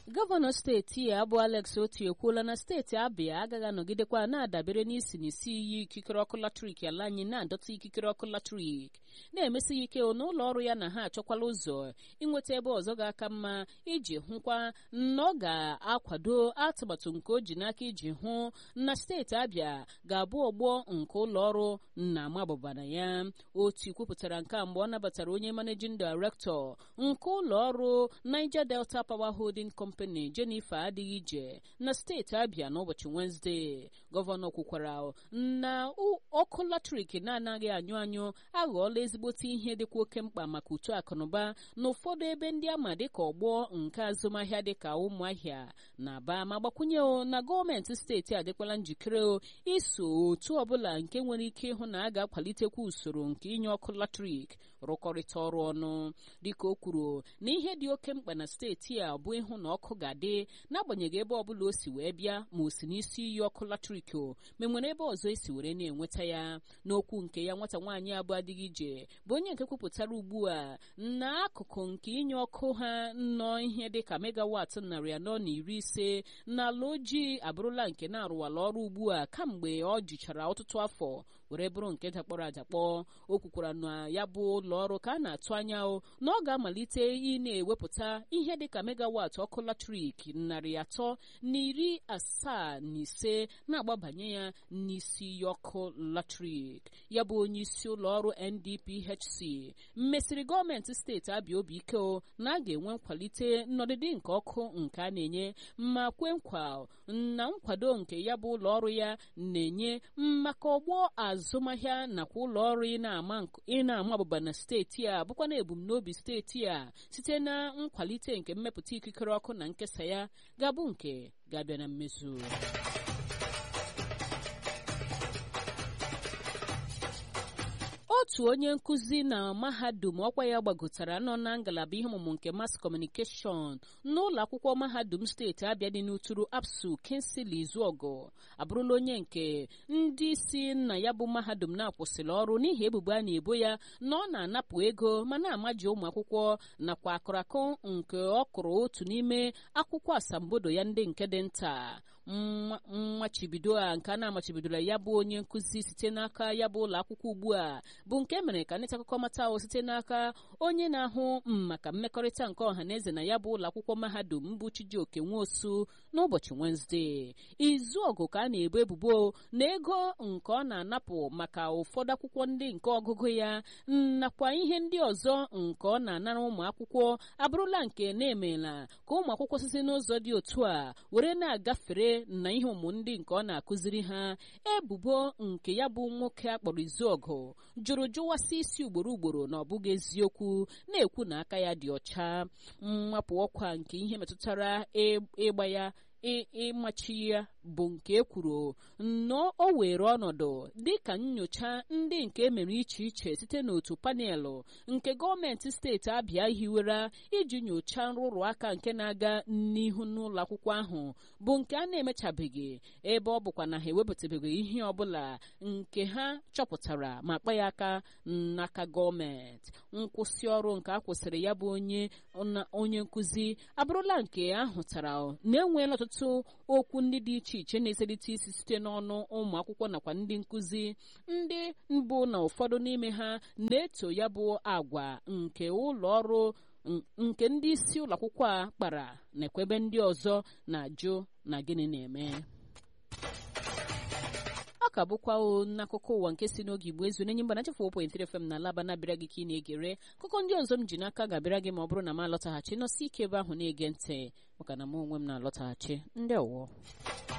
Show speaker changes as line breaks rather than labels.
gọvanọ steeti ya bụ alex oti ekwuola na steeti abịa agaghị anọgidekwa na-adabere n'isi n'isi iyi ikikere ọkụ latrik ala anyị na-adọta ikikere ọkụ latrik na-emesi ya ike n'ụlọ ọrụ ya na ha achọkwala ụzọ inweta ebe ọzọ ga-aka mma iji hụkwa na ọ ga-akwado atụmatụ nke o ji n'aka iji hụ na steeti abịa ga-abụ ọgbọ nke ụlọ ọrụ na amabụbana ya otu kwupụtara nke a mgbe ọ nabatara onye managing director nke ụlọ ọrụ niger delta power holding company jennifer adịghị ije na steeti abịa n'ụbọchị wenezdee gọvanọ kwukwara na ọkụ latrik na-anaghị anyụ anyụ aghọọla ezigbote ihe dịkwa oke mkpa maka uto akụnụba na ụfọdụ ebe ndị ama dịka ọgbọ nke azụmahịa dịka ụmụahịa na aba ma gbakwunye na gọọmenti steeti adịkwala njikere iso otu ọbụla nke nwere ike ịhụ na a ga-akwalitekwa usoro nke inye ọkụ latrik rụkọrịta ọrụ ọnụ dịka o kwuru na ihe dị oke mkpa na steeti a bụ ịhụ na ọkụ ga-adị n'agbanyeghị ebe ọbụla o si wee bịa ma o si n'isi iyi ọkụ latrik o ma nwere ebe ọzọ esi were na-enweta ya n'okwu nke ya nwata nwaanyị abụ adịghị ije bụ onye nke kwupụtara ugbu a na akụkụ nke inye ọkụ ha nọ ihe dịka megawat narị anọ na iri ise na ala ojii abụrụla nke na-arụwala ọrụ ugbu a kamgbe ọ jichara ọtụtụ afọ were bụrụ nke dakpọrọ adakpọ o kwukwara na ya bụ ụlọ ọrụ ka a na-atụ anya na ọ ga-amalite ị na-ewepụta ihe dịka megawat ọkụ latrik narị atọ na iri asaa na ise na-agbabanye ya n'isi iyi ọkụ latrik ya bụ onye isi ụlọ ọrụ ndphc mmesịrị gọọmenti steeti abịa obi ike na a ga-enwe nkwalite nnọdịdị nke ọkụ nke a na-enye ma kwe nkwa na nkwado nke ya bụ ụlọ ọrụ ya na-enye maka ọgbọ azụmahịa nakwa ụlọ ọrụ ị na-ama abụba na steeti a bụkwa na ebumnobi steeti a site na nkwalite nke mmepụta ikikere ọkụ na nkesa ya ga-abụ nke ga-abịa na mmezu otu onye nkụzi na mahadum ọkwa ya gbagotara nọ na ngalaba ihe ọmụmụ nke mass communication n'ụlọ akwụkwọ mahadum steeti abịa dị n'uturu apsu kinsili izuọgụ abụrụla onye nke ndị isi na ya bụ mahadum na-akwụsịrị ọrụ n'ihi ebubo a na-ebo ya na ọ na-anapụ ego ma na-amaji ụmụ akwụkwọ nakwa akụrakụ nke ọ kụrụ otu n'ime akwụkwọ asambodo ya ndị nke dị nta mmachibido a nke a na-amachibidola ya bụ onye nkụzi site n'aka ya bụ ụlọ akwụkwọ ugbu a bụ nke mere ka nịta akụkọ mata ahụ site n'aka onye na-ahụ maka mmekọrịta nke ọha na eze na ya bụ ụlọ akwụkwọ mahadum bụ Chijioke Nwosu n'ụbọchị Wenezdee izu ọgụ ka a na-ebo ebubo na ego nke ọ na-anapụ maka ụfọdụ akwụkwọ ndị nke ọgụgụ ya nakwa ihe ndị ọzọ nke ọ na-anara ụmụ akwụkwọ abụrụla nke na-emela ka ụmụ akwụkwọ site n'ụzọ dị otu a were na-agafere na ihe ụmụ ndị nke ọ na-akụziri ha ebubo nke ya bụ nwoke akpọrọ Izuọgụ jụrụ jụwasị isi ugboro ugboro na ọ bụghị eziokwu na-ekwu na aka ya dị ọcha mmapụ ọkwa nke ihe metụtara ịgba ya ịmachi ya bụ nke e kwuru na o were ọnọdụ dịka nyocha ndị nke emere iche iche site n'otu panelụ nke gọọmenti steeti abịa hiwere iji nyochaa nrụrụ aka nke na-aga n'ihu n'ụlọ akwụkwọ ahụ bụ nke a na-emechabeghị ebe ọ bụkwa na ha ewepụtabeghị ihe ọbụla nke ha chọpụtara ma kpa ya aka n'aka gọọmenti nkwụsị ọrụ nke a kwụsịrị ya bụ onye onye nkụzi abụrụla nke ahụtara na-enweela ọtụtụ okwu ndị dị iche iche na-eselite isi site n'ọnụ ụmụ akwụkwọ nakwa ndị nkụzi ndị mbụ na ụfọdụ n'ime ha na-eto ya bụ agwa nke ụlọ ọrụ nke ndị isi ụlọ akwụkwọ a kpara nakwa ebe ndị ọzọ na-ajụ na gịnị na-eme ọ ka bụkwa n'akụkọ ụwa nke si n'oge igbo ezu n'enye mba na chefu 1.3 FM na alaba na-abịara gị ka ị na-egere akụkọ ndị ọzọ m ji n'aka ga-abịara gị ma ọ bụrụ na m alọtaghachi nọsi ike ebe ahụ na-ege ntị maka na m onwe m na-alọtaghachi ndị ọwụọ